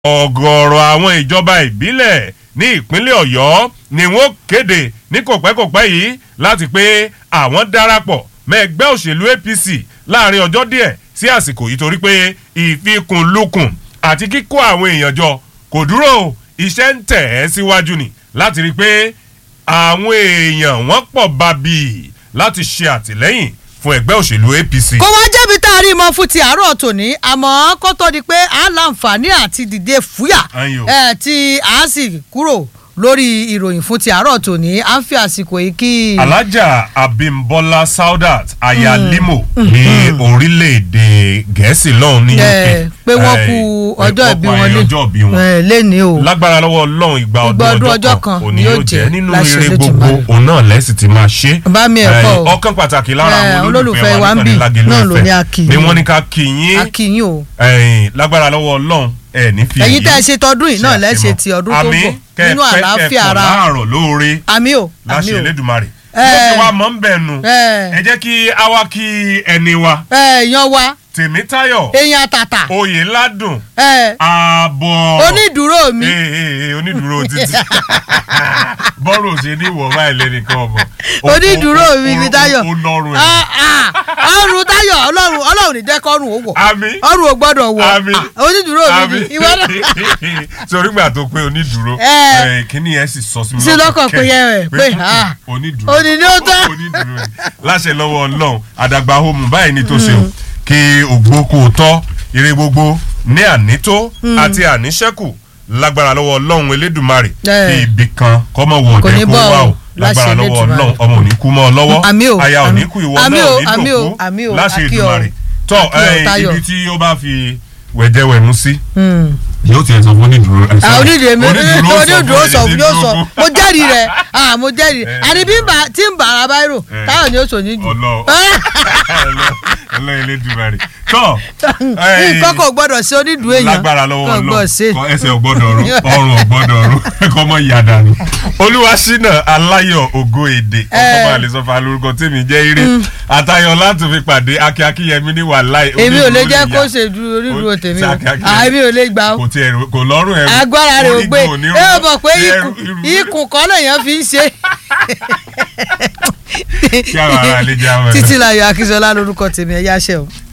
ọ̀gọ̀ọ̀rọ̀ àwọn ìjọba ìbílẹ̀ ní ìpínlẹ̀ ọ̀yọ́ ni wọ́n kéde ní kòpẹ́kòpẹ́ yìí láti pé àwọn darapọ̀ mẹ́gbẹ́ òṣèlú apc láàrin ọjọ́ díẹ̀ sí àsìkò yìí torí pé ìfikùnlukùn àti kíkó àwọn èèyàn jọ kò dúró iṣẹ́ ń tẹ̀ ẹ́ síwájú ni láti rí i pé àwọn èèyàn wọ́n pọ̀ bàbí láti ṣe àtìlẹ́yìn fún ẹgbẹ́ òṣèlú apc. kó wá jẹ́bi tá a rí mọ́ fún ti àárọ̀ tòní àmọ́ kó tó di pé a láǹfààní àti dìde fúyà Ayò. ẹ̀ tí a sì kúrò lórí ìròyìn fún ti àárọ̀ tòní à ń fi àsìkò yìí kí. alájà abimbola saudat aya limo ní orílẹ̀-èdè gẹ̀ẹ́sì lọ́hùn ní ẹ̀ uk pé wọ́n Eh, kú ọjọ́ eh, ìbí ọ̀pọ̀ wọn ayẹyẹ ọjọ́ ìbí wọn ẹ̀ léni o. lágbára lọ́wọ́ ọlọ́run ìgbà Ìgbà ọdún ọdún ọjọ́ ọjọ́ kan kan òní yóò yóò jẹ́ jẹ́ nínú láṣẹ ire Olódùmarè. gbogbo òun náà lẹ́sìn ti máa ṣe. Bá mi ẹ̀ pọ̀ o. Eh, ọ̀kan pàtàkì lára Eh, àwọn olólùfẹ́ olólùfẹ́ wa wa ń bì níkànnì Lágelú náà ló FM ní a kì í. ni wọ́n ní ká kí yín akínyìn o. eh, lágbára lọ́wọ́ ọlọ́run ẹ̀ ní fi ẹ̀yin èyí tẹ́ ẹ ṣe tọdún yìí náà ṣe lẹ́ṣẹ̀ àfihàn. ti ọdún tó ń Àmín, bọ̀ kẹ́ ẹ nínú pẹ́, kẹ́ ẹ àlàáfíà pọ̀ ara láàárọ̀ lóore àmì o àmì láṣẹ o. Elédùmarè Eh. ló ti wá mọ́ ń bẹ̀ nu Eh. ẹ jẹ́ kí a wá kí ẹni wa ẹ yan wa Tèmítáyọ̀ èèyàn àtàtà Oyèládùn ẹ ààbọ̀ onídùúró mi ee ee ee, onídùúró títí bọ́rọ̀ ṣe ní ìwọ̀ báyìí lẹ́nìkan ọmọ onídùúró mi mi Táyọ̀ ó lọ́rùn ẹ̀ Ah, ah, ọrùn Táyọ̀ ọlọ́run ọlọ́run ní jẹ́ kọ́rùn ó wọ̀ àmín ọrùn ò gbọ́dọ̀ wọ̀ Àmín. Ah, onídùúró mi àmín ni ìwọ náà sórí gbà tó pé onídùúró Eh. eh, kíní yẹn sì sọ sí mi Sí lọ́kàn pé yẹ rẹ̀, pé, mm, ah, onídùúró òní ni ó tán. onídùúró ni. láṣẹ lọ́wọ́ ọlọ́run àdàgbà homu báyìí ní tó ṣe o kí ògbókò tọ́ ire gbogbo ní ànító àti àníṣẹ́kù lágbára lọ́wọ́ ọlọ́run elédùmarè Eh. kí ibì kan kọ́mọ wọ̀ Kò ní jẹ́ kó bọ́ wà o, o lágbára láṣẹ lọ́wọ́ Elédùmarè. ọlọ́run ọmọ ò ní kú mọ́ ọ lọ́wọ́ Àmín o, aya ò ní àmín. kú ìwọ Àmín náà o, ò ní àmín o, dòkú àmín o, láṣẹ àkí ọ. Èdùmàrè tọ́ Àkí ọ, eh, Táyọ̀. ibi tí ó bá fi wẹ̀jẹ̀wẹ̀mú sí Hmm. yóò tiẹ̀ sọ fún onídùúró ẹ̀ Ah, onídìrí mi onídùúró sọ fún yóò sọ ẹni mo jẹ́rìí rẹ̀ ah mo jẹ́rìí Eh. àní bí n bá tí n bá ara báyìí rò Eh. Táyọ̀ ni ó sọ ní jù ọlọ́ ọlọ́ Elédùmarè tọ́ nǹkan kò gbọ́dọ̀ sí onídùúró èèyàn lágbára lọ́wọ́ Kò gbọ́dọ̀ sí. ọlọ́ ẹsẹ̀ ọgbọ́dọ̀ ọ̀run ọrùn ọgbọ́dọ̀ ọ̀run kọ́ mọ́ ìyá dànù. olúwaṣínà aláyọ̀ ògo èdè ọkọ̀ Eh. máa lè sọ fún alórúkọ tèmi jẹ́ ire àtayọ̀ láti fi pàdé akí akíyẹmí ní wàláì. èmi ò lè jẹ́ onídùúró kó nìyà. ṣe du onídùúró tèmi o Ṣé Akí Ah, èmi ò lè gbà o kò tiẹ̀ rò- kò lọ́rùn ẹ̀rù agbára rẹ̀ ò gbé orígun ní ẹ ò rú- mọ̀ pé ẹrù- ikùn irú- ikùn kan lèèyàn fi ń ṣe. kí àwọn ará ilé jẹ́ àwọn ẹ̀rọ. títí láyọ̀ akínsọ́lá lórúkọ tèmi ẹ̀yà ṣẹ́ o.